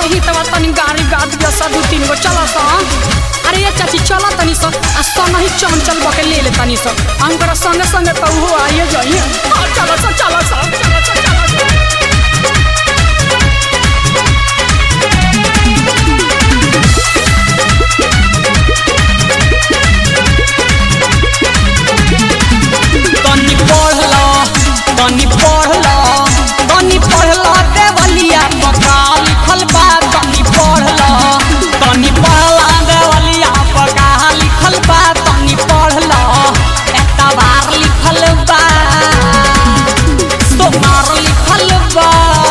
सही तवा तनी गाड़ी गा दिया सा दू तीन गो चलो सा अरे ये चाची चलो तनी सा आ संग ही चंचल बके ले ले तनी सा हम करा संगे संगे तो हो आइए जाइए हाँ, चलो सा चलो सा चलो सा चलो सा तनी पढ़ल तनी पढ़ल तनी पढ़ल देवलिया पका लिखल बा तनी पढ़ल तनी पढ़ल देवलिया पका लिखल बा तनी पढ़ल एतबार लिखल बा सोमार लिखल बा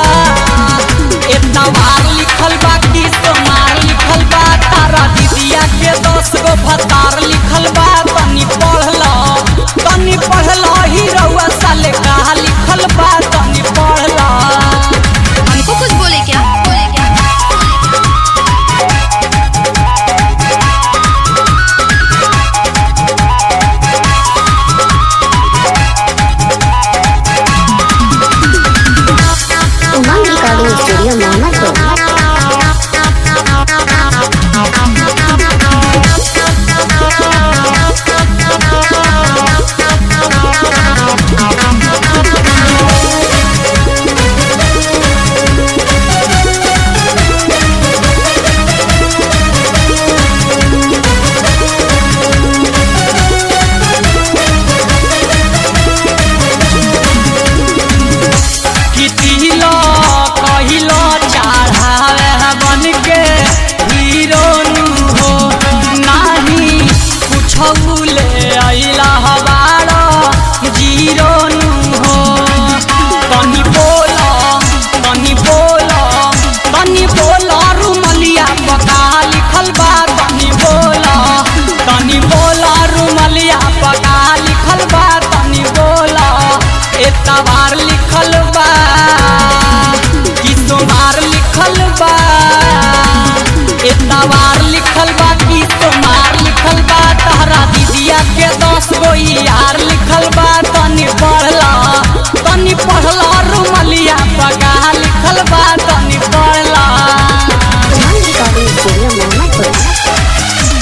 एतबार लिखल बा कि सोमार लिखल बा तारा दीदिया के दस गो भतार लिखल बा तनी पढ़ल तनी पढ़ल ही रउआ साले कहा लिखल बा तनी पढ़ल हमको कुछ बोले क्या बोले क्या उमंग रिकॉर्डिंग स्टूडियो मोहम्मदपुर कितिलो कहिलो चढ़ावे बन के हीरो नु हो नाही कुछ ले अइला हवारो जीरो नु हो तनी बोलो तनी बोलो तनी बोलो रुमलिया पका लिखल बा तनी बोलो तनी बोलो रुमलिया पका लिखल बा तनी बोलो एतबार लिखल बा कि सोमार लिखल बा एतबार लिखल बा कि सोमार लिखल बा तहरा दीदिया के दस गो यार लिखल बा तनी पढ़ला तनी पढ़ला रुमलिया पका लिखल बा तनी पढ़ला उमंग रिकॉर्डिंग स्टूडियो मोहम्मदपुर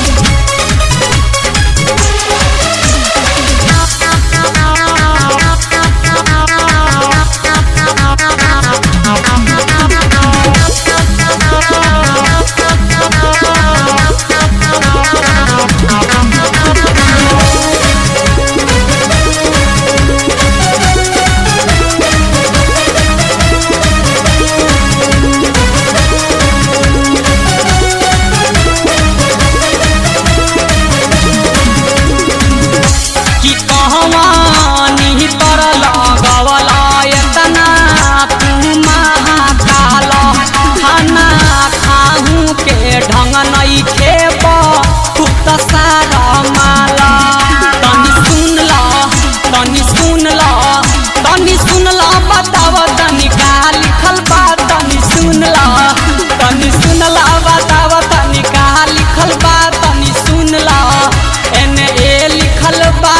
कि कहवा निहितर लगवला एतना तू महाकाल खाना खाहू के ढंग नहीं खेब तू त सारा माला तनी सुन ल तनी सुन ल तनी सुन ल बताव तनी का लिखल बा तनी सुन ल तनी सुन ल बताव तनी का लिखल बा तनी सुन ल एने ए लिखल बा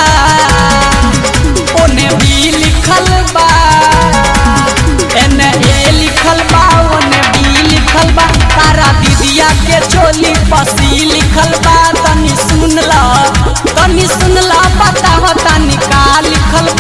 ओने बी लिखल बा एने ए लिखल बा ओने बी लिखल बा तारा दीदिया के चोली पसी लिखल बा तनी सुन ल तनी सुन ल बताव तनी का लिखल